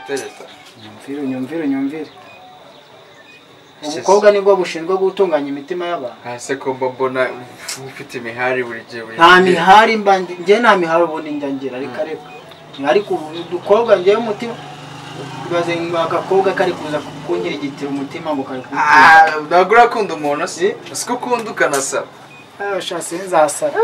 perezida nyumvire nyumvire nyumvire ubukobwa nibwo bushinzwe gutunganya imitima y'abantu hasi ko mba mbona ufite imihari buri gihe buri nta gihe. mihari mba ndi- njye nta mihari ubundi njya ngira reka reka ariko ubu udukobwa njyewe umutima ibaze ngo agakobwa kari kuza kunyira igitiro umutima ngo kari kuwutera. Ah, ntabwo urakunda umuntu si siko ukunda ukanasaba Ah, sha sinzasara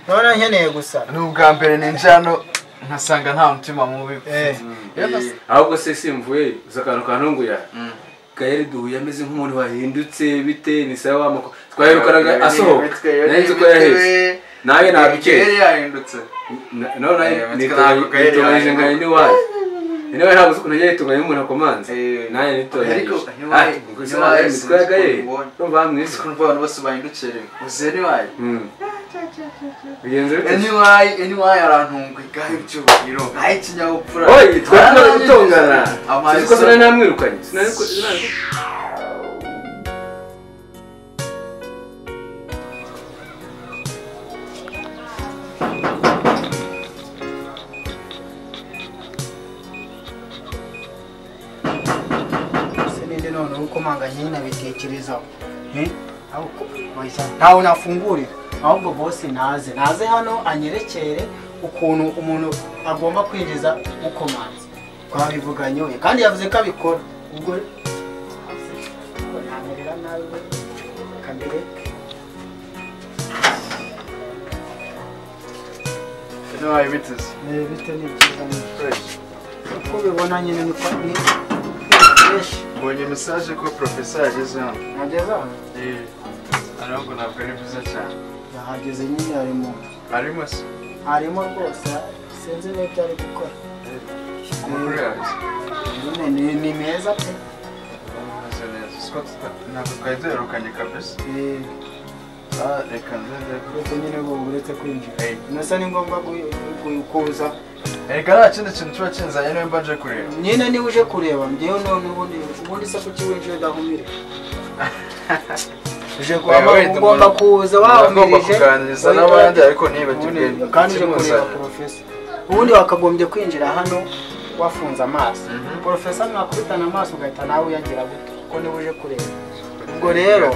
none nkeneye gusara ni ubwa mbere ninjira hano nkasanga nta mutima mubi Eh. Iyo nas- ahubwo se simvuye uzi akantu kantunguye gaheri duhuye ameze nk'umuntu wahindutse bite ni sawa w'amako twaherukanaga asohoka nari nzi ko yaheze nawe nabikeye Yari yahindutse none Eh, ntabwo Gael nitunganyije yahinduka. nkari n'iwayo niwe ntabwo uzi ukuntu yagiye itunganya umuntu akomanze Eh. nanjye nitunganyije Ariko ntiwaye- ntiwaye imitwe ya sinzi gaheri ukuntu ubonye. no bamwiza ukuntu abantu bose bahindukiye uzi eniwayi Mm. bigenze bite eniwayi eniwayi arantunguye gahe icyubahiro aho ikinyabupfura oyi twari Aranyuze. gutongana Amazi sinzi ko sinari namwirukanye sinari ko sinari ko- se ninde none uko manganye nabitekerezaho Eh? Aho ko- oya, ntawe nafungurira ahubwo bose naze naze hano anyerekere ukuntu umuntu agomba kwinjiza ukomanze twabivuganye we kandi yavuze ko abikora ubwo ubwo namerera nabi we kamere eniwayi biteze bite ni byiza ni uko ubibona nyine ni kwa- ni fresh mbonye mesaje ko porofesa yageze hano nageze aho ariko ntabwo ari byiza cyane yahageze nyine ari mu arimo se harimo rwose sinzi n'ibyo ari gukora amakuru yaje nyine ni- ni meza pe ameze neza siko tuta- ntabwo twari duherukanye kabisa Eh, Ah, reka nzajya uretse nyine ngo uretse kwinjira Eh. nasa ni ngombwa gu- gu- kuza erega nta kindi kintu kiba kinzanye niba mbaje kureba nyine niba uje kureba njyewe none ubundi ubundi se kuki winjira udahumire uje kuba Oya, wenda ugomba umuntu- kuza Nagomba wahumirije kuganiriza Oya, n'abandi ariko nibagirwe ubundi- kandi uje kureba ikimuzanye. porofesa ubundi wakagombye kwinjira hano wafunze amaso Mhm. porofesa mwakubitana amaso ugahita nawe uyagira guto kuko niba uje kureba ubwo rero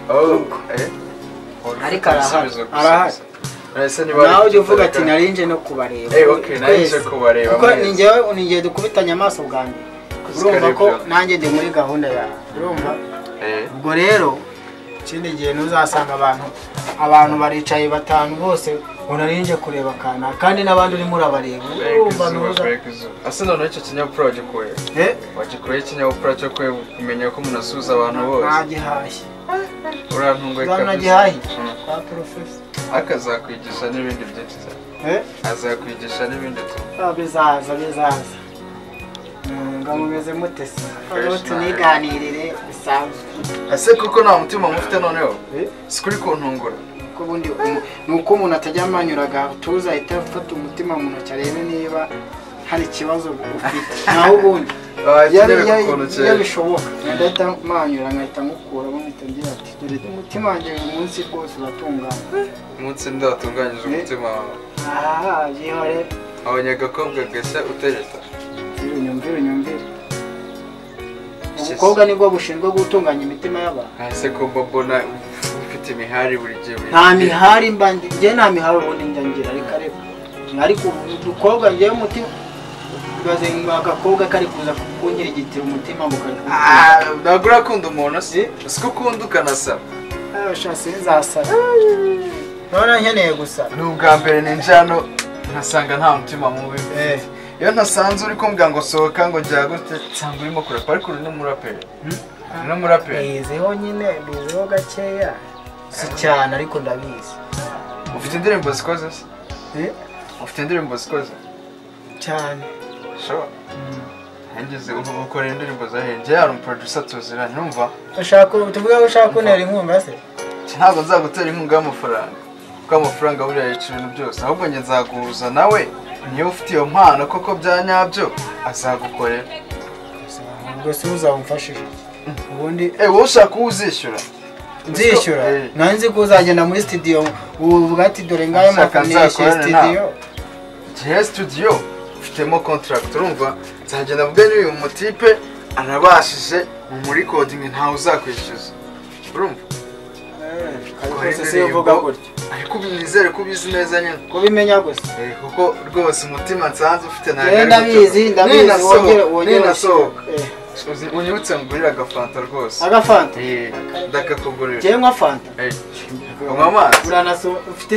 Oh, eh? Ariko arahari. Ibisubizo gusa. Arahari. Ese niba nawe ujya ari- uvuga ati narinje no kubareba Eh, okay, nari nje Twese. kubareba kuko mwese. ni njyewe ni njyewe dukubitanye amaso bwa mbere Kuzi urumva kare ko byo. nanjye ndi muri gahunda yawe urumva Eh, ubwo rero ikindi gihe ntuzasanga abantu abantu baricaye batanu bose ngo narinje kureba akana kandi n'abandi urimo urabareba kureka urumva izuba, ntuza kureka izuba. Ese noneho icyo kinyabupfura wagikuye Eh, wagikuye ikinyabupfura cyo kwe- kumenya ko umuntu asuhuza abantu bose ntagihashye urantunguye uzabona gihaye kwa porofesa akazakwigisha n'ibindi byinshi cyane Eh, azakwigisha n'ibindi byinshi ah, bizaza bizaza Mm, ngo mumeze mute se Noneho tuniganirire bisanzwe ese kuko nta mutima mufite noneho Eh? sikuri kuntungura ko ubundi umu- ni uko umuntu atajya amanyuraga tuza ahita afata umutima mu ntoki arebe niba hari ikibazo ufite naho ubundi iyo wakeneye bi- iyo- ukuntu iyo cyera bishoboka ndahita manyura nkahita mukuramo mpita ngira ati dore umutima wanjye uyu munsi rwose uratungana umunsi ndatunganyije umutima wawe aha yihore abanyagakobwa gashya utereta nyumvire nyumvire nyumvire ubukobwa nibwo bushinzwe gutunganya imitima y'abantu ese ko mba mbona ufite imihari buri gihe buri nta gihe. mihari mba ndi njye nta mihari ubundi njya ngira reka reka ariko ubu udukobwa njyewe umutima ibaze ngo agakobwa kari kuza kunyira igitiro umutima ngo kari kuwutera. Ah, ntabwo urakunda umuntu si siko ukunda ukanasaba Ah, sha sinzasara none nkeneye gusara ni ubwa mbere ninjira hano nkasanga nta mutima mubi Eh. iyo ntasanze uri kumbwira ngo sohoka ngo njya gute nsanga urimo kurapa ariko uri n'umuraperi uri n'umuraperi bizeho nyine bizeho gakeya si cyane ariko ndabizi ufite indirimbo zikoze se ufite indirimbo zikoze cyane shobora ntigeze ubu ukora indirimbo zahenze hari umuproducer tuziranye numva ushaka tuvuge ko ushaka kuntera inkunga se ntabwo nzagutera inkunga y'amafaranga kuko amafaranga buriya yica ibintu byose ahubwo njye nzaguhuza nawe niyo ufite iyo mpano koko bya nyabyo azagukorera ubwo si uzamufashije ubundi Eh, wowe ushaka uwo uzishyura nzishyura Eh. nanjye nzi ko uzagenda muri studio uvuga ati dore ngayo Saka amafaranga yishyuye nzakorane nawe. studio gihe studio ufitemo contract urumva nzagenda mvuge n'uyu mutipe anabashije mu murikodingi ntawe uzakwishyuza urumva rwose si uvuga gutyo ariko ubu nizere ko ubizi neza nyine kubimenya gusa Eh, kuko rwose umutima nsanze ufite ntabwo Eh, ari muto. ndabizi ndabizi Ninasohoka- wongere wongere ninasohoka Eh, Uzi- unyibutse ngurira agafanta rwose agafanta Eh, ndakakugurira njyewe nywa fanta Eh, unywa amazi uranaso ufite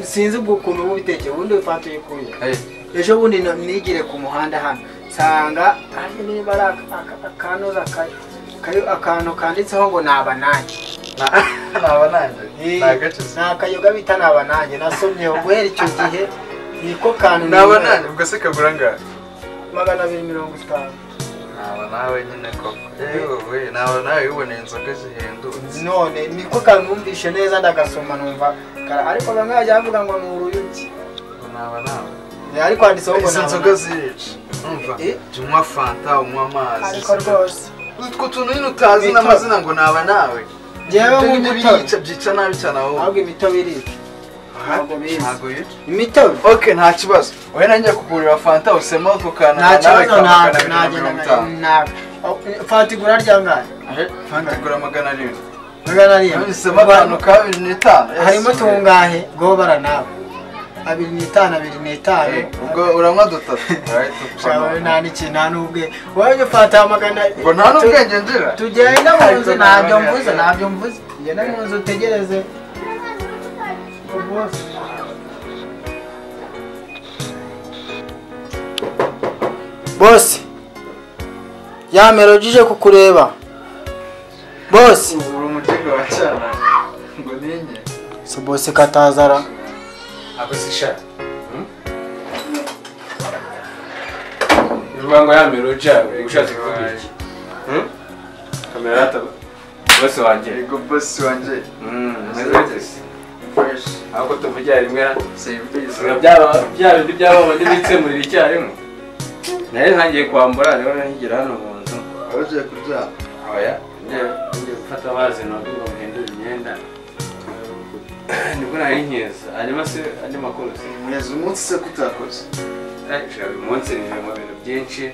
sinzi ukuntu uba ubitekeye ubundi fanta uyikuye Eh, ejo bundi na- nigire ku muhanda hano nsanga ari niba ari aka- aka- akanoza kari- kari- akantu kanditseho ngo naba nanjye na- naba nanjye ni agacuzi ni akayoga bita naba nanjye nasomyeho guhera icyo gihe niko kantu naba nimera. nanjye ubwo se kagura angahe magana abiri mirongo itanu naba nawe nyine koko Eh, wowe naba nawe uboneye inzoga zihendutse none niko kantu numvishe neza ndagasoma numva kara- ariko bamwe bajya bavuga ngo ni uruyuki naba nawe Eh, ariko handitseho ngo izo naba nzoga nanjye zirica umva Eh? jya unywa fanta unywa amazi ariko rwose utwo tuntu nyine utazi Bito. n'amazina ngo naba nawe Njyewe Ibyo nyine nk'umutobe. byica byica nabi cyane aho ahubwo imitobe irica ntabwo biza ntabwo bica imitobe ok nta kibazo wowe nanjye kugurira fanta usema ako kantu nta kibazo kamagana ntabwo abiri na nagenda mirongo itanu ntabwo fata igura ryangana Eh, fanta igura magana arindwi magana arindwi usema akantu ka bibiri n'itanu yes. harimo tungahe gobara nawe abiri n'itanu abiri n'itanu Eh, ubwo uranywa dutatu Alright, tupfa shawe nawe. nta n'iki nta n'ubwe wowe ufata magana ngo nta n'ubwenge ngira tugenda mu nzu Ariko ntabyo ntabwo mvuze nari- ntabyo mvuze tugenda mu nzu utegereze bose ya melodi ije kukureba bose uri umugega wa cyana ngo ninye si bose katazara ako zishara bivuga ngo yamera ucawe ushatse kuvuga iki Hmm? kamera yataba bose wanjye yego bosi wanjye Mm, meze gute? fresh ahubwo tuvugira rimwe na- serivisi Biba byaba- bya bindi byaba bandi bikemurira icyarimwe nari ntangiye kwambura niho ntigera hano mu nzu ugiye kuryama oya ngiye ngiye gufata amazi ntabwo ngo muhindure imyenda nibwo nari nkeza hanyuma se andi makuru se neza umunsi se kutakoze Shira uyu munsi ni mu bintu byinshi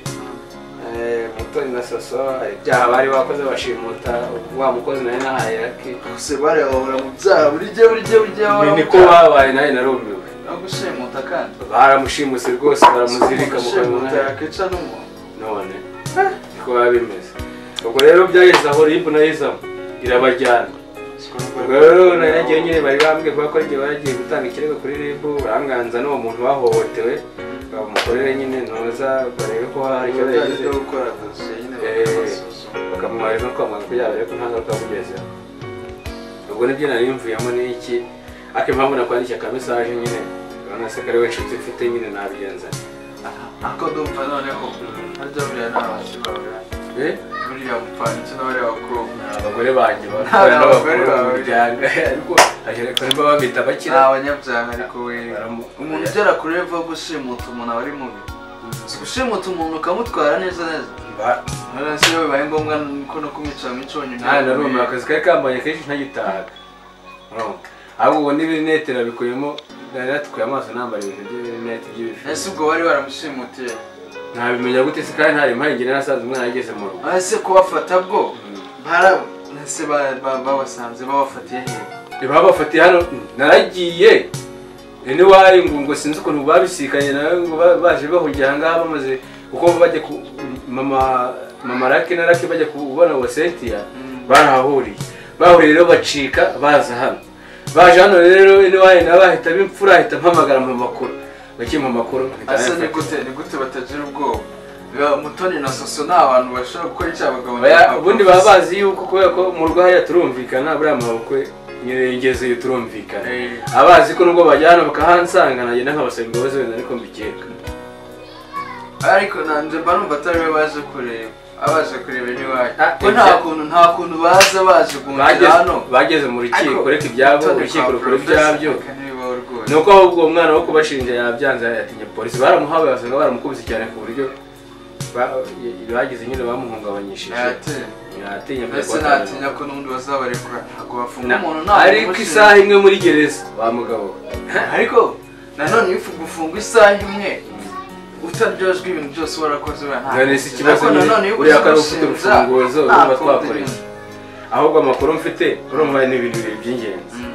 Eh, mutoni na soso hari ibyaha bari bakoze bashimuta wa mukozi nawe nahaye raki gusa bare bahora mu byaha buri gihe buri gihe buri gihe bahora Ni- mu niko byaha babaye nawe narumiwe no gushimuta kandi baramushimuse rwose baramuzirika mu gushimuta kanwa yakwica n'umuntu none niko biba bimeze ubwo rero byageze aho ribu nayizamo irabajyana ubwo rero nari nagiye nyine bari bambwiye kubera ko ari igihe baragiye gutanga ikirego kuri ribu baranganza n'uwo muntu bahohotewe bamukorere nyine noza barebe ko hari icyo yagize byo gukora akazi nyine Eh. bakabasuzuma bakamumara no kwamagana ko yaba ariko nta ngaruka yamugezeho ubwo nibyo nari mvuyemo n'iki ariko impamvu nakwandikira ka mesaje nyine urabona se ko ari we nshuti mfite nyine nabigenza ariko ndumva noneho harya buriya n'abasi bawe Eh, buriya mupfana icyo n'abariya bakobwa abagore banjye Nta- bakora nta bagore n'abakuru mu bawe. muryango ariko ariko niba babita ni abakira abanyabyaha ariko we Baramu- umuntu ugera kuri level yo gushimuta umuntu aba ari mubi si gushimuta umuntu ukamutwara neza neza Ba- none se iyo bibaye ngombwa ko no kumwicira mu iconyo nta naruma akazi kari kambaye kenshi ntagitahaga Urumva? ahubwo ubu n'ibirinete nabikuyemo nari natukuye amaso nambara ibintu by'ibirinete by'ibifi ese ubwo wari waramushimutiye ntabimenya gute se kandi ntari mpaye njye nasanze umwana yageze mu rugo ese kubafata bwo Mm. bara ese ba- ba- babasanze babafatiye hehe babafatiye hano naragiye n'iwayo ngo ngo sinzi ukuntu babisikanye nawe ngo ba- baje bahungira ahangaha bamaze kuko bajya ku mama mama rake na rake bajya kubona uwo sentiya Mm. barahahuriye bahuriye rero bacika baza hano baje hano rero n'iwayo nawe bahita bimfura ahita mpamagara mu makuru bakimpa amakuru mpita ese ni nayafata. gute ni gute batagira ubwoba Biba- mutoni na soso ni abantu bashobora gukora icyaha Oya, bakabona ubundi baba bazi yuko kubera ko mu rugo hariya turumvikana buriya mabukwe ngezeyo turumvikana Eh. abazi ko nubwo bajyana bakahansanga nanjye nkabasaba imbabazi wenda ariko mbikeka ariko nanjye mba numva atari we baje kureba abaje kureba ni wayo Ah, ko nta ibya- kuntu nta kuntu baza baje guhungira Bageze- hano bageze mu rukiko reka ibyabo urukiko rukora ibyabyo ni ibyabyo uko ahubwo uwo mwana wo kubashinja yabyanze yatinye polisi baramuhabaye basanga baramukubise cyane ku buryo ba- bagize nyine bamuhungabanyishije yatinye mbese kubatangira. natinya ko n'undi bazabarekura ntabwo bafunga Na- umuntu nta muntu ariko umushinja. isaha imwe muri gereza wa mugabo we. ariko nanone iyo ufu- gufunga isaha imwe utaryozwa ibintu byose warakoze we ntabwo none si Ariko ikibazo nanone nyine iyo uriya kari ufite umushinja, urufunguzo urumva ntabwo twakora ubirinda. iki ahubwo amakuru mfite urumva ni ibintu bibiri by'ingenzi Mm.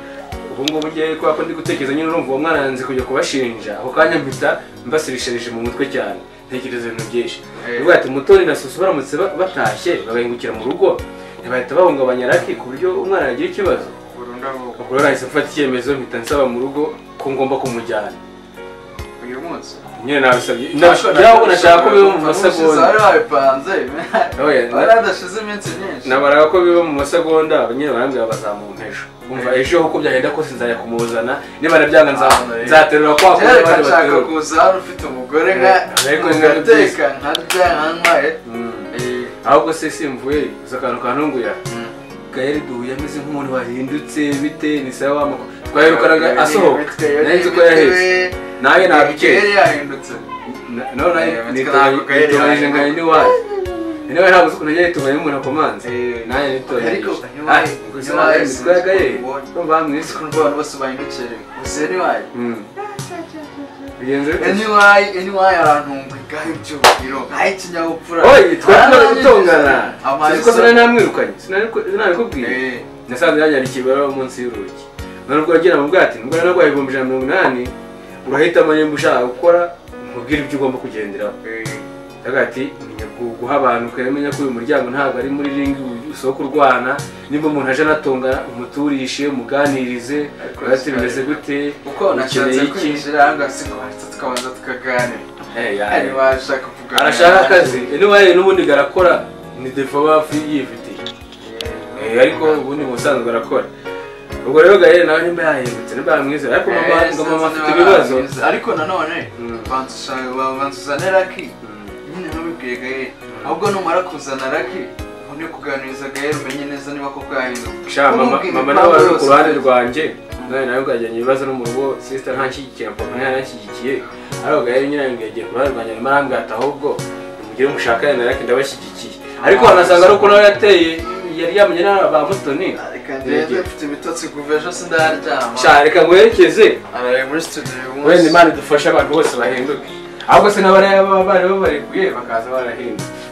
ubu ngubu ngewe kubera ko ndi gutekereza nyine urumva uwo mwana yanze kujya kubashinja ako kanya mpita mbasirisharije mu mutwe cyane ntekereza ibintu byinshi Eh. ubwo ati mutoni na susu baramutse ba- batashye bagahingukira mu rugo ntibahita bahungabanya raki ku buryo umwana yagira ikibazo burundu ahubwo ubwo rero nahise mfata icyemezo mpita nsaba mu rugo ko ngomba kumujyana uyu munsi nyine nabisabye byabo nashaka ko biba mu masegonda wari wabipanze Oya, na- wari hadashize iminsi myinshi nabaraga ko biba mu masegonda nyine barambwira bazamuha ejo umva ejo uko byagenda kose nzajya kumuzana niba nabyanga nza- nzaterura kwa kundi rero abandi nshaka baterura kuza hano ufite umugore nka Eh, ariko biba ngateka nkarya nkanywaye Mm. Eh, ahubwo se simvuye gusa akantu kantunguye mm. gaheri duhuye ameze nk'umuntu wahindutse bite ni sawa w'amakuru twaherukanaga asohoka nari nzi ko yaheze nawe nabikeye yari yahindutse nawe Eh, mitwe ntabwo nitubahije yari nkawe n'iwawe niwe ntabwo uzi ukuntu yagiye yitubahije umuntu akomanze nawe Ariko, nitubahije ntiwaye- gusa ntiwaye ntabwo mitwe ya gaheri sinzi urumva bamwise ko abantu bose bahindukiye gusa anyway bigenze bite anyway anyway arantunga ibyubahiro nk'ay'ikinyabupfura oyi twari tumaze gutongana Amazi- sinzi ko sinari namwirukanye sinari ko- sinabikubwiye Eh, nasanze yanyandikiye ibaruwa munsi y'urugi none ubwo wagira mu bwati nubwo rero rwaye ibihumbi ijana na mirongo inani urahitamo nimba ushaka gukora nkubwire ibyo ugomba kugenderaho eh. Aravuga ati menya gu- guha abantu ukaba umenya ko uyu muryango ntabwo ari muri ringi usoko urwana nimba umuntu aje anatongana umuturishe umuganirize Ariko urebe ati bimeze gute uko nashatse ukeneye iki kwinjira ahangaha si kubanza tukabanza tukaganira Eh, ya- hari washaka kuganira arashaka akazi anyway n'ubundi garakora ni defo bafi yifitiye Eh, ariko ubundi mu busanzwe arakora ubwo rero gahera nawe nimba yahindutse nimba yamwizera ariko mama ngo mama afite ibibazo ariko nanone Mm. banza ushaka- babanza uzane raki nyine ntubibwiye gahe ahubwo numara kuzana raki ubundi kuganiriza gahe umenye neza niba koko yahindutse sha mama Umubwire impamvu mama nawe ari ku yose. ruhande rwanjye nawe nawe bwajyanye ibibazo no mu rugo sister ntanshyigikira papa ntaranshyigikiye ariko gahera nyine ngo yagiye ku ruhande rwanjye arimo arambwira ati ahubwo nimugire mushakane na raki ndabashyigikiye ariko wanasanga ari uko nawe yateye yari yamenye na ba mutoni reka ngende mfite ibitotsi kuva ejo sindaryama sha reka nguherekeze araye muri studio uyu munsi wenda imana idufashe abantu bose bahinduke ahubwo se n'abari baba bari babarekuye bakaza barahindutse